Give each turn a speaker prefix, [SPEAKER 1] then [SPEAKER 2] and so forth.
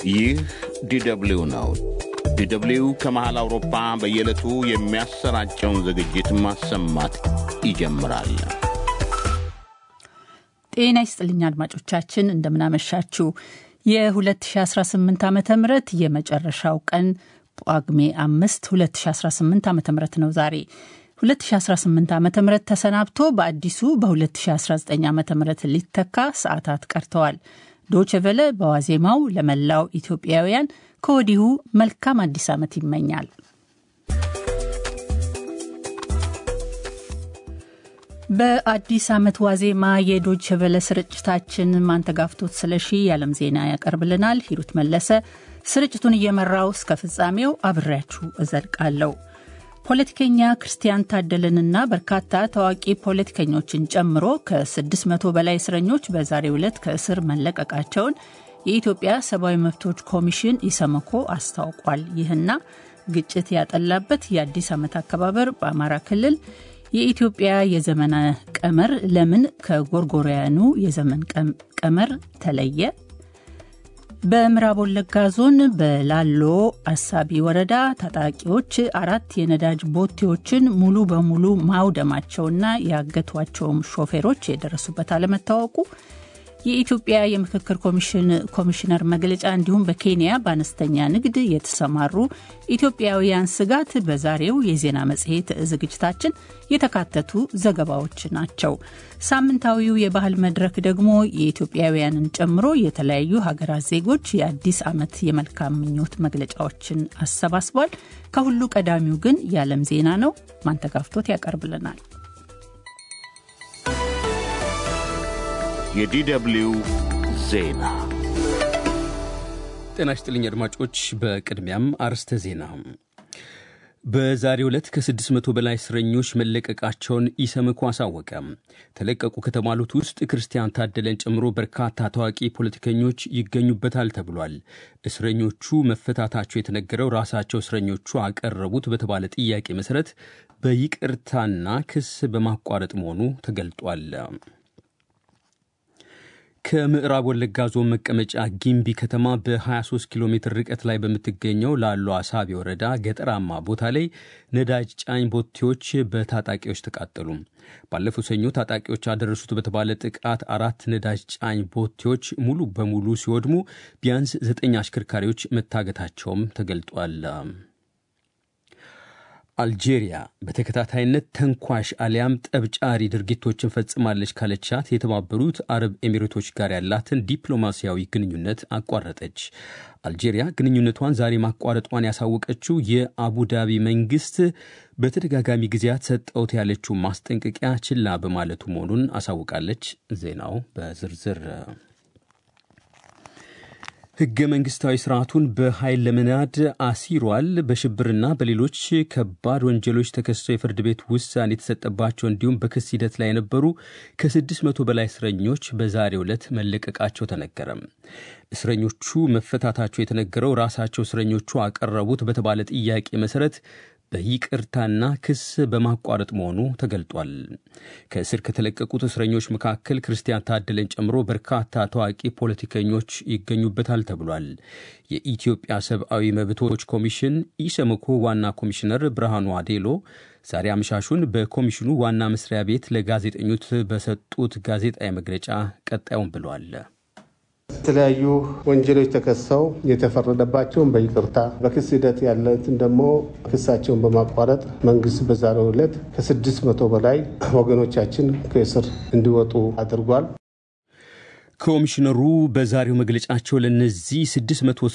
[SPEAKER 1] ይህ ዲደብሊው ነው። ዲደብሊው ከመሃል አውሮፓ በየዕለቱ የሚያሰራጨውን ዝግጅት ማሰማት ይጀምራል።
[SPEAKER 2] ጤና ይስጥልኝ አድማጮቻችን፣ እንደምናመሻችሁ። የ2018 ዓ ም የመጨረሻው ቀን ጳጉሜ 5 2018 ዓ ም ነው ዛሬ 2018 ዓ ም ተሰናብቶ በአዲሱ በ2019 ዓ ም ሊተካ ሰዓታት ቀርተዋል። ዶችቨለ በዋዜማው ለመላው ኢትዮጵያውያን ከወዲሁ መልካም አዲስ ዓመት ይመኛል። በአዲስ ዓመት ዋዜማ የዶችቨለ ስርጭታችን ማንተጋፍቶት ስለሺ የዓለም ዜና ያቀርብልናል። ሂሩት መለሰ ስርጭቱን እየመራው እስከ ፍጻሜው አብሬያችሁ እዘልቃለሁ። ፖለቲከኛ ክርስቲያን ታደለንና በርካታ ታዋቂ ፖለቲከኞችን ጨምሮ ከ600 በላይ እስረኞች በዛሬው ዕለት ከእስር መለቀቃቸውን የኢትዮጵያ ሰብአዊ መብቶች ኮሚሽን ኢሰመኮ አስታውቋል። ይህና ግጭት ያጠላበት የአዲስ ዓመት አከባበር በአማራ ክልል የኢትዮጵያ የዘመን ቀመር ለምን ከጎርጎሪያኑ የዘመን ቀመር ተለየ? በምዕራብ ወለጋ ዞን በላሎ አሳቢ ወረዳ ታጣቂዎች አራት የነዳጅ ቦቴዎችን ሙሉ በሙሉ ማውደማቸውና ያገቷቸውም ሾፌሮች የደረሱበት አለመታወቁ የኢትዮጵያ የምክክር ኮሚሽን ኮሚሽነር መግለጫ እንዲሁም በኬንያ በአነስተኛ ንግድ የተሰማሩ ኢትዮጵያውያን ስጋት በዛሬው የዜና መጽሔት ዝግጅታችን የተካተቱ ዘገባዎች ናቸው። ሳምንታዊው የባህል መድረክ ደግሞ የኢትዮጵያውያንን ጨምሮ የተለያዩ ሀገራት ዜጎች የአዲስ ዓመት የመልካም ምኞት መግለጫዎችን አሰባስቧል። ከሁሉ ቀዳሚው ግን የዓለም ዜና ነው። ማንተጋፍቶት ያቀርብልናል።
[SPEAKER 1] የዲደብሊው ዜና
[SPEAKER 3] ጤና ይስጥልኝ አድማጮች። በቅድሚያም አርስተ ዜና። በዛሬው ዕለት ከ600 በላይ እስረኞች መለቀቃቸውን ኢሰመኮ አሳወቀ። ተለቀቁ ከተባሉት ውስጥ ክርስቲያን ታደለን ጨምሮ በርካታ ታዋቂ ፖለቲከኞች ይገኙበታል ተብሏል። እስረኞቹ መፈታታቸው የተነገረው ራሳቸው እስረኞቹ አቀረቡት በተባለ ጥያቄ መሠረት በይቅርታና ክስ በማቋረጥ መሆኑ ተገልጧል። ከምዕራብ ወለጋ ዞን መቀመጫ ጊምቢ ከተማ በ23 ኪሎ ሜትር ርቀት ላይ በምትገኘው ላሎ አሳቢ ወረዳ ገጠራማ ቦታ ላይ ነዳጅ ጫኝ ቦቴዎች በታጣቂዎች ተቃጠሉ። ባለፈው ሰኞ ታጣቂዎች አደረሱት በተባለ ጥቃት አራት ነዳጅ ጫኝ ቦቴዎች ሙሉ በሙሉ ሲወድሙ ቢያንስ ዘጠኝ አሽከርካሪዎች መታገታቸውም ተገልጧል። አልጄሪያ በተከታታይነት ተንኳሽ አሊያም ጠብጫሪ ድርጊቶችን ፈጽማለች ካለቻት የተባበሩት አረብ ኤሚሬቶች ጋር ያላትን ዲፕሎማሲያዊ ግንኙነት አቋረጠች። አልጄሪያ ግንኙነቷን ዛሬ ማቋረጧን ያሳወቀችው የአቡዳቢ መንግስት በተደጋጋሚ ጊዜያት ሰጠውት ያለችው ማስጠንቀቂያ ችላ በማለቱ መሆኑን አሳውቃለች። ዜናው በዝርዝር ህገ መንግስታዊ ስርዓቱን በኃይል ለመናድ አሲሯል፣ በሽብርና በሌሎች ከባድ ወንጀሎች ተከሰው የፍርድ ቤት ውሳኔ የተሰጠባቸው እንዲሁም በክስ ሂደት ላይ የነበሩ ከስድስት መቶ በላይ እስረኞች በዛሬው ዕለት መለቀቃቸው ተነገረም። እስረኞቹ መፈታታቸው የተነገረው ራሳቸው እስረኞቹ አቀረቡት በተባለ ጥያቄ መሰረት በይቅርታና ክስ በማቋረጥ መሆኑ ተገልጧል። ከእስር ከተለቀቁት እስረኞች መካከል ክርስቲያን ታደለን ጨምሮ በርካታ ታዋቂ ፖለቲከኞች ይገኙበታል ተብሏል። የኢትዮጵያ ሰብአዊ መብቶች ኮሚሽን ኢሰመኮ ዋና ኮሚሽነር ብርሃኑ አዴሎ ዛሬ አመሻሹን በኮሚሽኑ ዋና መስሪያ ቤት ለጋዜጠኞች በሰጡት ጋዜጣዊ መግለጫ ቀጣዩን ብለዋል።
[SPEAKER 4] የተለያዩ ወንጀሎች ተከሰው የተፈረደባቸውን በይቅርታ በክስ ሂደት ያለትን ደግሞ ክሳቸውን በማቋረጥ መንግስት በዛሬው ዕለት ከስድስት መቶ በላይ ወገኖቻችን ከእስር እንዲወጡ አድርጓል።
[SPEAKER 3] ኮሚሽነሩ በዛሬው መግለጫቸው ለእነዚህ ስድስት መቶ